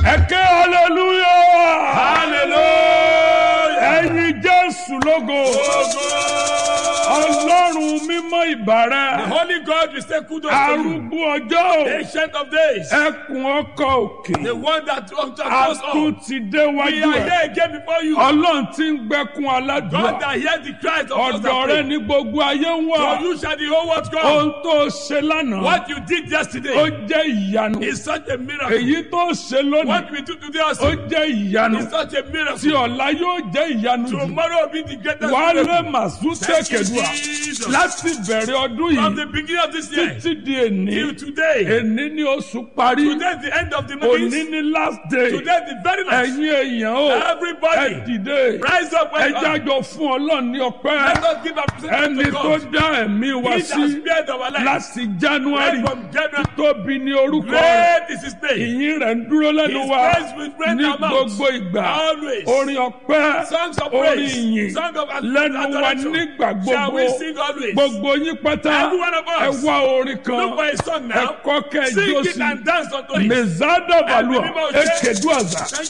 ẹ̀kẹ́ hallelujah hallelujah. ẹ̀yin jésù lógo ọlọ́run mímọ́ The ìbàrẹ̀ Holy God will say kudos to you. arúgbó ọjọ́ Ancient of days. ẹkùn ọkọ̀ òkè The one that walked across all. àtún ti dé We wájú are ẹ̀ here again before you. ọlọ́run ti ń gbẹ́kun God aládùúgbò that hears the cries of us ọ̀dọ̀ that rẹ pray. ní gbogbo ayé ń wà For you shall the whole world come. ohun tó ṣe lánàá What you did ó yesterday jẹ́ ìyanu is such a miracle. èyí tó ṣe lónìí What we do today ó also jẹ́ ìyanu is such a tí miracle. ọ̀la yóò jẹ́ ìyanu jù Tomorrow will be the greatest wàhálà miracle. màsú Thank you, tẹ̀kẹ̀dùà Jesus. láti bẹ̀rẹ̀ ọdún From yìí the beginning of this year títí di èní till today. èní ni oṣù parí Today is the end of the òní month. ni last day Today is the very last. ẹ̀yin èèyàn o ẹ Everybody dìde rise up ẹ and up. jájọ fún ọlọ́run ní ọpẹ́ Let us give our ẹni present to tó God. dá ẹ̀mí wa He sí that spared our life. láti january Right from January. tóbi ní orúkọ rẹ̀ Great is his name. ìyìn rẹ̀ ń dúró lẹ́nu His wa praise will reign ní our mouths. gbogbo ìgbà Always. orin ọpẹ́ Songs of orin praise. ìyìn Song of lẹ́nu wa adoration. nígbà Shall gbogbo we sing always? gbogbo yín pátá Every one of ẹ us. wá orin kan Look for a song ẹ now. kọ́ kẹ́ ẹ Sing jó it sí and dance unto it. mezada valua Every people say- ekedu aza